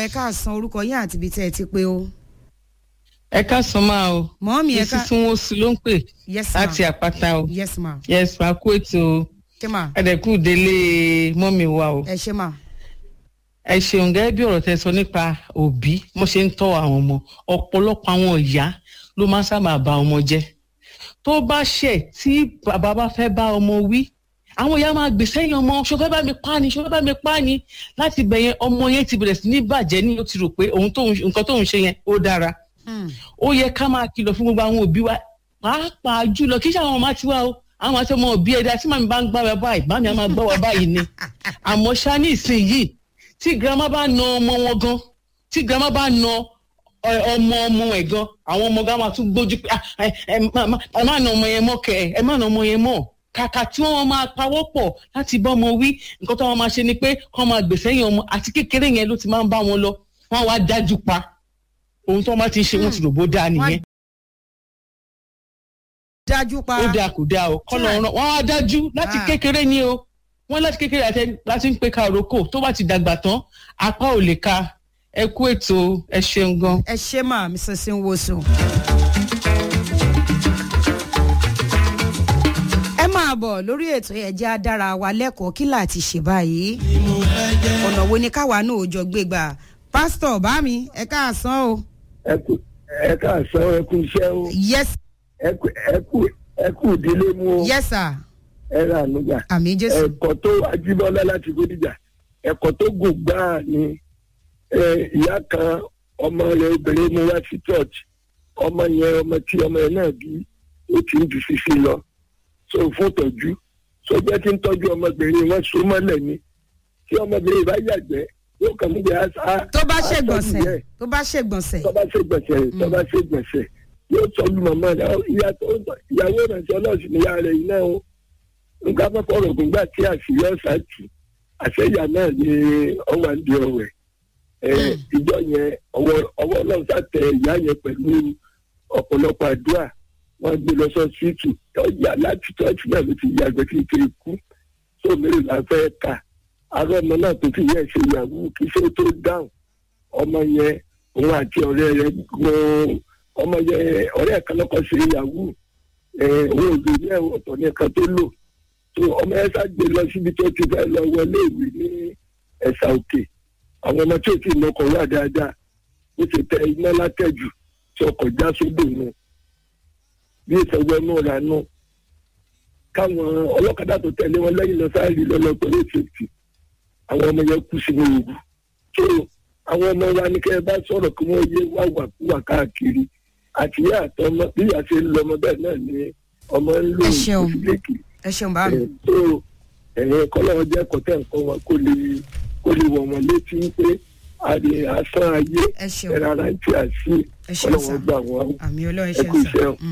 ẹ káàsán orúkọ yín àti ibi tẹ́ ẹ ti pé o. ẹ káàsán máa o mọ́mí ẹ ká mrs nwosu ló ń pè yes ma láti àpáta o yes ma yes ma kú ètò ṣé ma ẹdẹkù délé mọ́mì wa o ẹ ṣé ma ẹ ṣeun gẹ́gẹ́ bí ọ̀rọ̀ tẹ sọ nípa òbí mo ṣe ń tọ́ àwọn ọmọ ọ̀pọ̀lọpọ̀ àwọn ìyá ló máa ń sábà ba ọmọ jẹ́ tó bá ṣẹ̀ tí bàbá bá fẹ́ bá ọmọ wí àwọn ìyá máa gbèsè yẹn ọmọ ṣo fẹ́ bá mi pa ni ṣo fẹ́ bá mi pa ni láti bẹ̀ yẹn ọmọ yẹn ti bẹ̀rẹ̀ sí ní bàjẹ́ ní ó ti rò pé ohun tóun nǹkan tóun ṣe yẹn ó dára Hmm. ó yẹ ká máa kìlọ̀ fún gbogbo àwọn òbí wa pàápàá jùlọ kí sáwọn ọmọ tiwa o àwọn àti ọmọ òbí ẹ̀dá tí màmí bá ń gbá wa báyìí bámi á máa gbá wa báyìí ni àmọ́ ṣá ní ìsinyìí tí girama bá na ọmọ wọn gan tí girama bá na ẹ, ọmọ ọmọ ẹ̀ gan àwọn ọmọ gan máa tún gbójú pé "Ah, ẹ ẹ má- má- ẹ má na ọmọ yẹn mọ́ kẹ ẹ má na ọmọ yẹn mọ́ kàkà tí wọ́n máa pawọ́ pọ̀ láti bá ọmọ wí nǹkan tó wọn máa ṣe ni pé kọ́ máa gbèsè yẹn ọmọ àti kékeré yẹn ló ti máa ń bá wọn lọ wọ́n wá dájú pa ohun tó wọn bá ti ń ṣe wọ́n ti rò bó dáa nìyẹn dájú pa ó dáa kò dáa o kọ́ lọ́ọ́ rán wọ́n á dájú láti Ah. kékeré ni o wọ́n láti kékeré àti láti ń pe ka òrókò tó bá ti dàgbà tán apá ò lè ka ẹ kú ètò ẹ ṣeun gan. ẹ ṣé ma mrs nwosu. ẹ máa bọ̀ lórí ètò ẹ̀jẹ̀ adára wa lẹ́kọ̀ọ́ kí láti ṣe báyìí ọ̀nà wo ni káwa náà ò jọ gbé gbà pásítọ̀ bá mi ẹ káàsán o. ẹ kú ẹ káàsán ẹ kú iṣẹ́ o yes ẹ kú ẹ kú ẹ kú ìdílé mú o yes sir ẹ rà nígbà àmì jésù. ẹ̀kọ́ tó ajíbọ́lá láti gbódìjà ẹ̀kọ́ tó gùn gbáà ni ẹ, ìyá kan ọmọ rẹ̀ obìnrin mú wá sí church ọmọ yẹn ọmọ tí ọmọ yẹn náà bí ó ti ń ju ṣíṣe lọ so fún tọ́jú so jẹ́ kí n tọ́jú ọmọbìnrin wọn so mọ́lẹ̀ ni tí ọmọbìnrin bá yàgbẹ́ yóò kàn mú jẹ́ àṣà tó bá ṣègbọ̀nsẹ̀ tó bá ṣègbọ̀nsẹ̀ tọ́ba ṣe gbẹ̀sẹ̀ tọ́ba ṣe gbẹ̀sẹ̀ yóò tọ́jú màmá rẹ̀ Ọ, ìyá tó ìyàwó ìrànṣẹ́ ọlọ́ọ̀sìn ni ìyá rẹ̀ yìí náà o nǹkan afẹ́fọ́ ọ̀rọ̀ gbòǹgbà tí àṣírí ọ̀sà tù àṣẹyà náà ni ọwọ́ àǹdí ọ̀wẹ̀ ẹ̀ ìjọ yẹn ọwọ́ ọwọ́ ọlọ́run sàtẹ ìyá yẹn pẹ̀lú ọ̀pọ̀lọpọ̀ àdúrà wọ́n gbé lọ sọ síìtù ọjà láti tọ́jú náà ló ti yàgbẹ́ tí kiri kú tó mẹ́rin là fẹ́ ka arọ́ ọmọ náà tó fi yẹ ṣe ìyàwó kí ṣe tó dáhùn ọmọ yẹn òun àti ọ̀rẹ́ rẹ̀ gan ọmọ yẹn ọ̀rẹ́ kan lọ́kọ̀ ṣe ìyàwó ẹ̀ òun ò lè ní ẹ̀wọ̀n ọ̀tọ̀ ní ẹ̀ka tó lò tó ọmọ yẹn ṣàgbé lọ síbi tó ti fẹ́ lọ wọlé ìwé ní ẹ̀sà òkè àwọn ọmọ tí ò tí ì lọkọ̀ wà dáadáa ó ti tẹ iná látẹ̀jù tí ọkọ̀ já sódò nù bí ìtọ́jú ẹnu rà nù káwọn ọlọ́kadà tó tẹ̀lé wọn lẹ́yìn lọ sáré lọ́lọ́ pẹ̀lú ìfèsì àwọn ọmọ yẹn kú sínú òògùn tó àwọn ọmọ wa ní kẹ́ ẹ bá sọ̀rọ̀ kí wọ́n yé wá wà kú wà káàkiri àti ìyá àtọmọ bí ìyá ṣe ń lọ ọmọ bẹ́ẹ̀ náà ni ọmọ ń lò Ẹ ṣeun. ìfìlẹ́kì ẹ ṣeun bá mi. tó ẹ̀yìn kọ́lọ́wọ́ jẹ́ kọ́tẹ́ nǹkan wọn kó lè kó lè wọ̀ wọ́n létí pé àdè asán ayé ẹ ṣeun ẹ̀rọ ara ti àṣì ẹ ṣeun sà kọ́lọ́wọ́ gbà wọ́n àmì ọlọ́run ẹ ṣe kú ń sà. iṣẹ́ o. Mm.